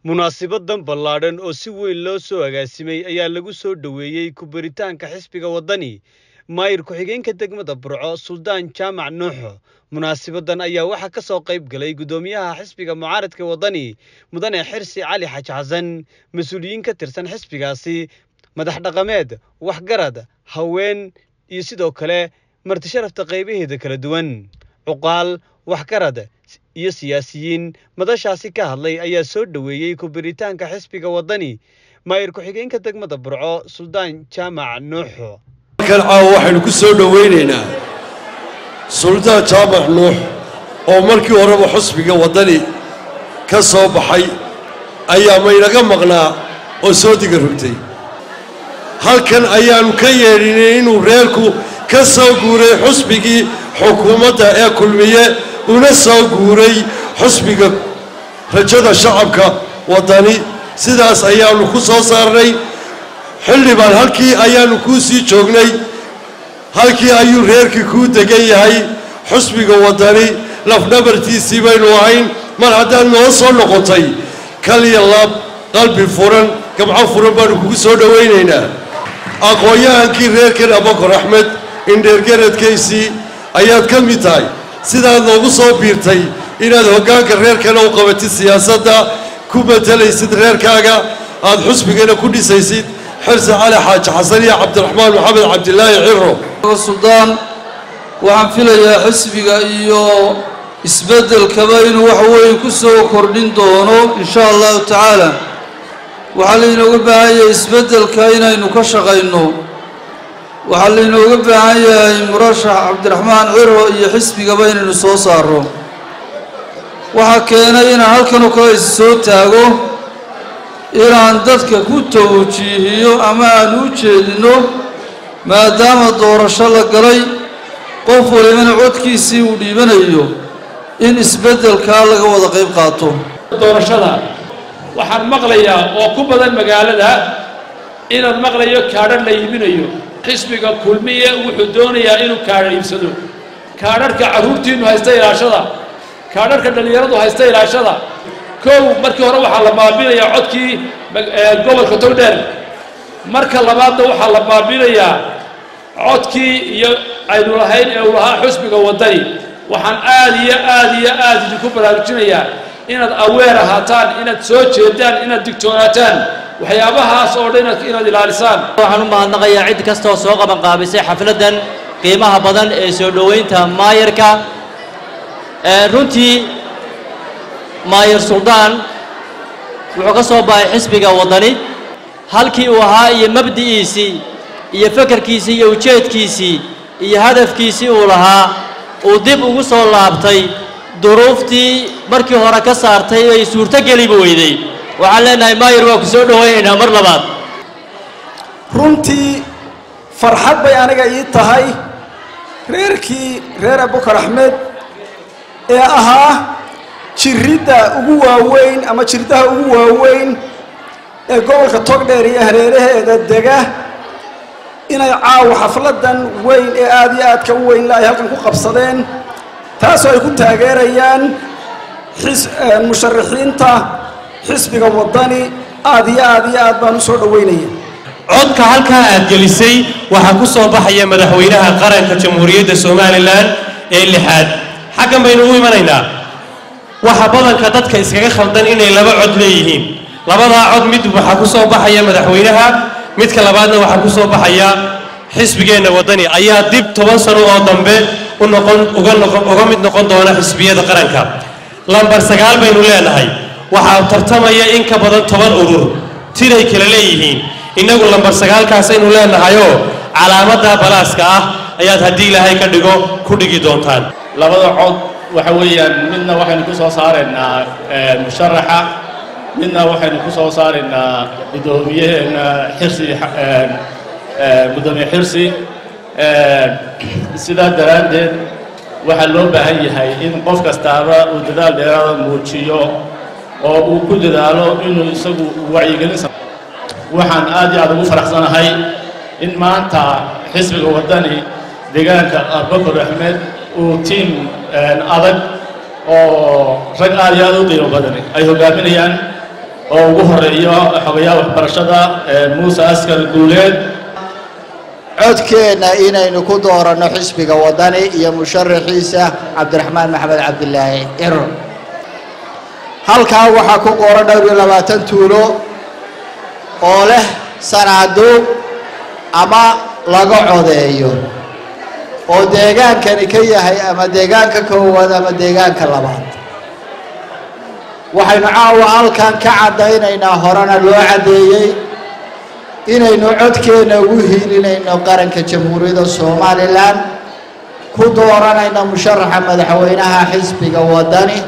munaasibadan ballaadhan oo si weyn loo soo agaasimay ayaa lagu soo dhoweeyey ku-baritaanka xisbiga waddani maayir ku-xigeenka degmada burco suldaan jaamac nuuxo munaasibadan ayaa waxaa ka soo qayb galay guddoomiyaha xisbiga mucaaradka waddani mudane xirsi cali xaji xasan mas-uuliyiin ka tirsan xisbigaasi madax dhaqameed waxgarad haween iyo sidoo kale marti sharafta qaybaheeda kala duwan cuqaal waxgarad iyo siyaasiyiin madashaasi ka hadlay ayaa soo dhoweeyey ku-biritaanka xisbiga waddani maayir ku-xigeenka degmada burco suldaan jaamac nuuxo halkan caawa waxaynu ku soo dhowaynaynaa suldaan jaamac nuux oo markii horeba xusbiga waddani ka soo baxay ayaa maynaga maqnaa oo soo diga rogtay halkan ayaannu ka yeedhinay inuu reerku ka soo guuray xusbigii xukuumadda ee kulmiye una soo guuray xusbiga rajada shacabka waddani sidaas ayaannu ku soo saarnay xildhibaan halkii ayaannu kuu sii joognay halkii ayuu reerkii kuu degan yahay xusbiga waddani lafdhabartiisii baynu ahayn mar haddaad noo soo noqotay kaliya laab qalbi furan gamco furan baannu kugu soo dhowaynaynaa aqoon-yahankii reerkan abakor axmed indheergaradkaysii ayaad ka mid tahay sidaad noogu soo biirtay inaad hoggaanka reerkana u qabatid siyaasadda ku matelaysid reerkaaga aad xusbigana ku dhisaysid xirsi cali xaaji xasan iyo cabdiraxmaan maxamed cabdilaahi ciro suldaan waxaan filayaa xisbiga iyo isbeddelkaba inuu wax weyn ku soo kordhin doono insha allahu tacaala waxaa laynooga baahan yahay isbeddelka inaynu ka shaqayno waxaa laynooga baahan yahay murashax cabdiraxmaan ciro iyo xisbigaba inaynu soo saarro waxaa keenay inaan halkanoo kale is soo taago inaan dadka ku tawjiihiyo ama aan u jeedinno maadaama doorasho la galay qof walibana codkiisii uu dhiibanayo in isbeddelkaa laga wada qayb qaato doorashada waxaan maqlayaa oo ku badan magaalada inaan maqlayo kaadhan la iibinayo xisbiga kulmiye wuxuu doonayaa inuu kaadha iibsado kaadharhka carruurtiinnu haysta ilaashada kaadharhka dhallinyaradu haysta ilaashada kow markii hore waxaa la baabinayaa codkii gobolka togdheer marka labaadna waxaa la baabinayaa codkii iyo aynu lahayn ee uu lahaa xusbiga waddani waxaan aad iyo aad iyo aad idinku baraarujinayaa inaad aweer ahaataan inaad soo jeedaan inaad digtoonaataan waxyaabahaas oo dhan inaad ilaalisaan waxaan u mahadnaqayaa cid kasta oo soo qaban qaabisay xafladdan qiimaha badan ee soo dhoweynta maayarka runtii maayar suldaan wuxuu ka soo baxay xisbiga waddani halkii uu ahaa iyo mabdi'iisii iyo fekerkiisii iyo ujeedkiisii iyo hadafkiisii uu lahaa uu dib ugu soo laabtay duruuftii markii hore ka saartay ay suurtogeliba weyday waxaan leenahay maayar waa ku soo dhowaynaynaa mar labaad runtii farxad bay aniga ii tahay reerkii reer abukar axmed ee ahaa jiridda ugu waaweyn ama jirdaha ugu waaweyn ee gobolka togdheer iyo hareeraheeda dega inay caawa xafladdan weyn ee aada iyo aadka u weynla ay halkan ku qabsadeen taasoo ay ku taageerayaan musharaxiinta xisbiga waddani aad iyo aad iyo aad baan u soo dhoweynaya codka halkaa aad gelisay waxaa ku soo baxaya madaxweynaha qaranka jamhuuriyadda somalilan ee lixaad xaggan baynu u imanaynaa waxa badanka dadka iskaga khaldan inay laba cod leeyihiin labadaa cod mid waxaa ku soo baxaya madaxweynaha midka labaadna waxaa ku soo baxaya xisbigeenna waddani ayaa dib toban sano oo dambe u noqon uga noqon uga mid noqon doona xisbiyada qaranka lambar sagaal baynu leenahay waxaa tartamaya in ka badan toban urur tiray kala leeyihiin innagu lambar sagaalkaasaynu leenahayoo calaamadda balaaska ah ayaad haddii ilaahay ka dhigo ku dhigi doontaan labada cod waxa weeyaan midna waxaynu ku soo saaraynaa musharaxa midna waxaynu ku soo saaraynaa guddoomiyaheena xirsi guddoomiye xirsi sidaa daraaddeed waxaa loo baahan yahay in qof kastaaba uu dadaal dheeraada muujiyo oo uu ku dadaalo inuu isagu wacyigelin waxaan aad iyo aad ugu faraxsanahay in maanta xisbiga waddani deegaanka abubakar axmed uu tiim adag oo rag aad iyo aad u qiimo badan ay hogaaminayaan oo ugu horeeyo xogayaha waxbarashada muuse askar guuleed codkeenna inaynu ku dooranno xisbiga waddani iyo musharaxiisa cabdiraxmaan maxamed cabdilaahi ciro halkaa waxaa ku qoran dhowr iyo labaatan tuulo oo leh sanaaduuq ama laga codeeyo oo deegaankani ka yahay ama deegaanka koowaad ama deegaanka labaad waxaynu caawa halkan ka caddaynaynaa horena loo caddeeyey inaynu codkeenna ugu hiilinayno qaranka jamhuuriyadda somalilan ku dooranayno musharaxa madaxweynaha xisbiga waddani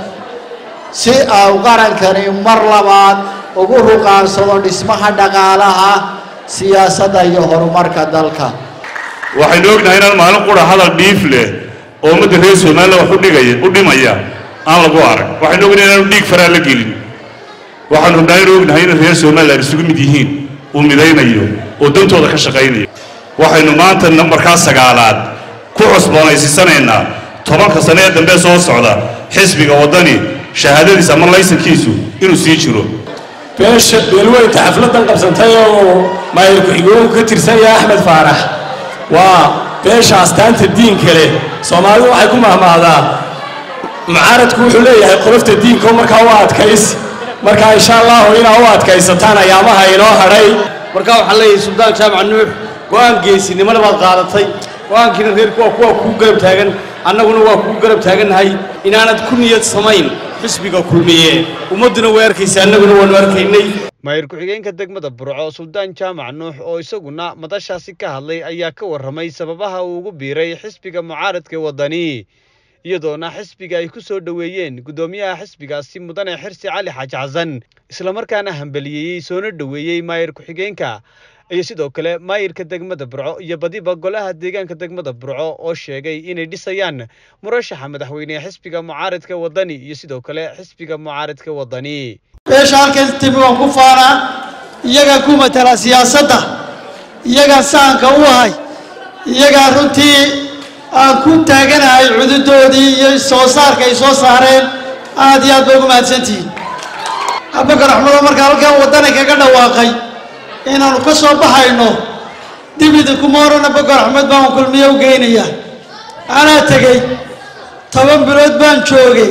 si au qarankani mar labaad ugu ruqaansado dhismaha dhaqaalaha siyaasadda iyo horumarka dalka waxaynu ognahay inaan maalin qura hadal dhiif leh oo ummadda reer somalilan wax u dhigaya u dhimaya aan lagu arag waxaynu ognahay inaanu dhiig faraa la gelin waxaanu rabnaa inu ognahay in reer somalilan isugu mid yihiin uu midaynayo oo dantooda ka shaqaynayo waxaynu maanta nambarkaa sagaalaad ku cusboonaysiisanaynaa tobanka sane ee dambe soo socda xisbiga waddani shahaadadiisa ama laysankiisu inuu sii jiro beesha beelweynta xafladdan qabsantay oo maayir ku-xigeenku ka tirsan yahay axmed faarax waa beesha astaanta diinka leh soomaalidu waxay ku mahmahdaa mucaaradku wuxuu leeyahay qolofta diinka markaa u adkays markaa insha allahu inaa u adkaysataan ayaamaha inoo hadhay markaa waxaan leeyahay suldaan jaamac nuux go-aan geesinimada baad qaadatay go-aankiina reerku waa kuwa kuu garab taagan annaguna waa kuu garab taagannahay inaanad ku niyad samayn xisbiga kulmiye ummadduna way arkaysa annaguna waanu arkaynay maayir ku-xigeenka degmada burco suldaan jaamac nuux oo isaguna madashaasi ka hadlay ayaa ka warramay sababaha uu ugu biiray xisbiga mucaaradka waddani iyadoona xisbiga ay ku soo dhoweeyeen guddoomiyaha xisbigaasi mudane xirsi cali xaaji xasan islamarkaana hambaliyeeyey soona dhoweeyey maayir ku-xigeenka iyo sidoo kale maayirka degmada burco iyo badiba golaha deegaanka degmada burco oo sheegay inay dhisayaan murashaxa madaxweynehe xisbiga mucaaradka waddani iyo sidoo kale xisbiga mucaaradka waddani beesha halkan timi waan ku faanaa iyagaa ku matala siyaasadda iyagaa sahanka u ahay iyagaa runtii aan ku taaganahay cududoodii iyo soo saarka ay soo saareen aad iyo aad bay ugu mahadsantihiin abubakar axmedo markaa halkan waddani kaga dhawaaqay inaannu ka soo baxayno dib idinkuma oran abubakar axmed baan kulmiye u geynaya anaa tegey toban bilood baan joogay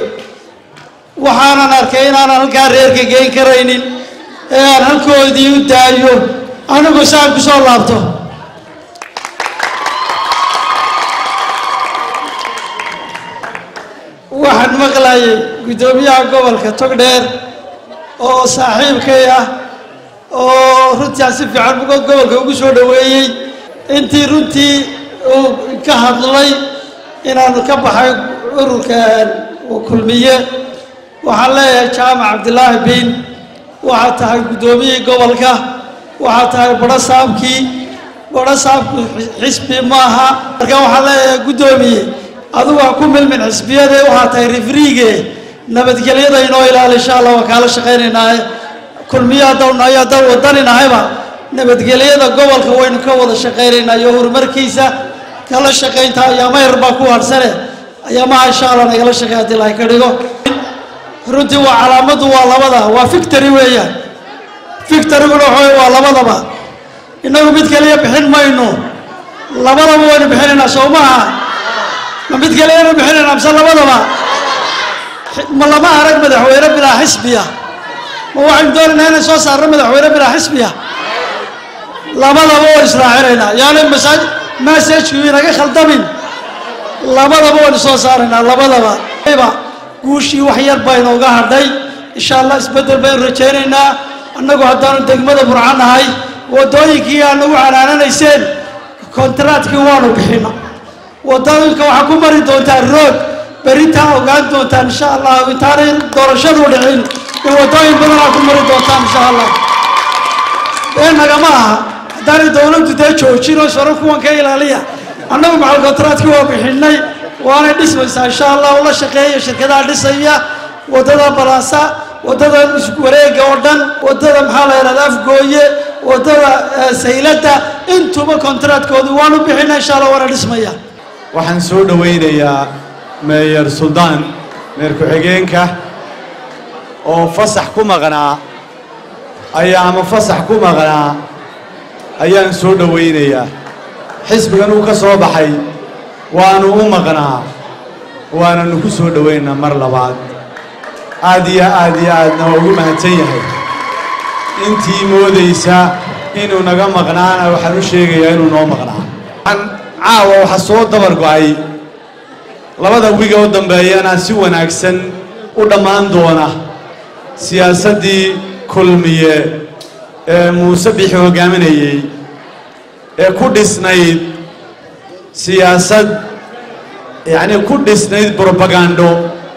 waxaanan arkay inaanan halkaa reerka geyn karaynin ee aan halkoodii u daayo anigu saan ku soo laabto waxaan maqlayay guddoomiyaha gobolka togdheer oo saaxiibkay ah oo runtii aan si fiican gobolka ugu soo dhoweeyey intii runtii uu ka hadlay inaanu ka baxay ururka kulmiye waxaan leeyahay jaamac cabdilaahi biin waxaad tahay guddoomiyihii gobolka waxaad tahay badho saabkii badho saabku xisbi maaha marka waxaan leeyahay guddoomiye adigu ha ku milmin xisbiyade waxaad tahay rifriige nabadgelyada inoo ilaali insha allah waan kaala shaqaynaynaaye kulmiye haddau nahay haddaan wadani nahayba nabadgelyada gobolka waynu ka wada shaqaynaynaa iyo horumarkiisa kala shaqaynta ayaama yar baa ku hadhsane ayaamaha insha allah nagala shaqey haddii lahay ka dhigo runtii waa calaamaddu waa labada waa victory weeyaan victoryguna waxa waa labadaba innagu mid kaliya bixin mayno labadaba waynu bixinaynaa soo maaha ma mid kaliyanu bixinaynaa mise labadaba ma lama arag madaxweyne bilaa xisbiya ma waxaynu doonaynaa inay soo saarno madaxweyne bilaa xisbiya labadaba waan israacinaynaa yaani masaaj masajku inaga khaldamin labadaba waynu soo saaraynaa labadaba guushii wax yar baynu uga hadhay insha allah isbeddel baynu rajaynaynaa annagu haddaanu degmada burco nahay waddooyinkii aad nagu canaananayseen kontaraatkii waanu bixina waddooyinka waxaa ku mari doontaan roog beritaa ogaan doontaan insha allah intaanay doorashadu dhicin in waddooyin badan aa ku mari doontaan insha allah been nagama aha haddaanay dowladdu dee joojin oo saro kuwan ka ilaaliya annagu macal kontaraatkii waa bixinay waanay dhismaysaa insha allah ula shaqeeya shirkadaha dhisaya waddada balaasa waddada wareega oo dhan waddada maxaa la yidhahda afgooye waddada sayladda intuba kontaraatkoodu waanu bixina insha allah waana dhismaya waxaan soo dhowaynayaa meeyer suldaan meer ku-xigeenka oo fasax ku maqnaa ayaa ama fasax ku maqnaa ayaan soo dhowaynayaa xisbigan uu ka soo baxay waanu u maqnaa waananu ku soo dhowaynaa mar labaad aad iyo aad iyo aadna waa ugu mahadsan yahay intii moodaysa inuu naga maqnaana waxaan u sheegayaa inuu noo maqnaa waxaan caawa waxaa soo dabar go'ay labada wiga u dambeeyana si wanaagsan u dhammaan doona siyaasaddii kulmiye ee muuse bixi hoggaaminayey ee ku dhisnayd siyaasad yacnii ku dhisnayd brobagando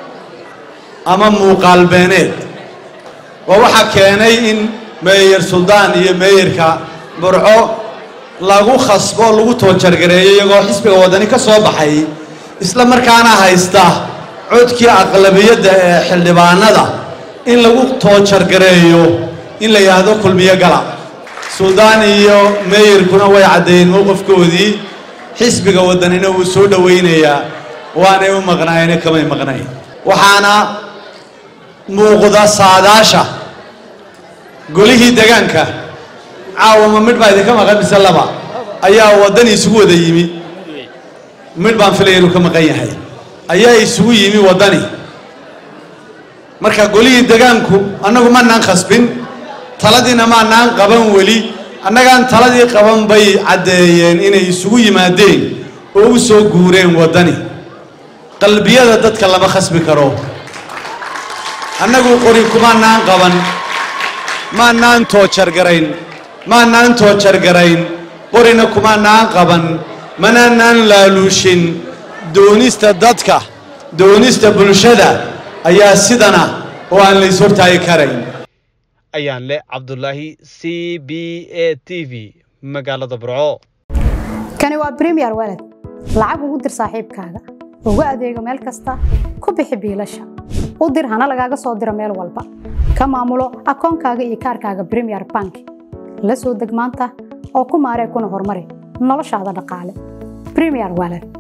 ama muuqaal beeneed waa waxaa keenay in meeyer suldaan iyo meeyerka burco lagu khasbo lagu toojargareeyo iyagoo xisbiga waddani ka soo baxay isla markaana haysta codkii aqlabiyadda ee xildhibaanada in lagu toojargareeyo in la yidhaahdo kulmiyo gala suldaan iyo meeyerkuna way caddeeyeen mowqifkoodii xisbiga waddanina wuu soo dhowaynayaa waanay u maqnaayeen kamay maqnayn waxaana muuqda saadaasha golihii degaanka caawa ma midh baa idinka maqan mise laba ayaa waddani isugu wada yimi midh baan filaya inuu ka maqan yahay ayaa isugu yimi waddani marka golihii degaanku annagu maanaan khasbin taladiina maanaan qaban weli annagaan taladii qaban bay caddeeyeen inay isugu yimaadeen oo u soo guureen waddani qalbiyada dadka lama khasbi karo annagu qori kumaanaan qaban maanaan toojargarayn maanaan toojargarayn qorina kumaanaan qaban manaanaan laaluushin doonista dadka doonista bulshada ayaa sidana oo aan lays hortaagi karayn ayaan leh cabdulaahi c b a t v magaalada burco kani waa bremiyer walad lacag ugu dir saaxiibkaaga ugu adeego meel kasta ku bixi biilasha u dir hana lagaaga soo diro meel walba ka maamulo akoonkaaga iyo kaarkaaga bremiyer bank la soo deg maanta oo ku maaree kuna horumari noloshaada dhaqaale bremiyer walad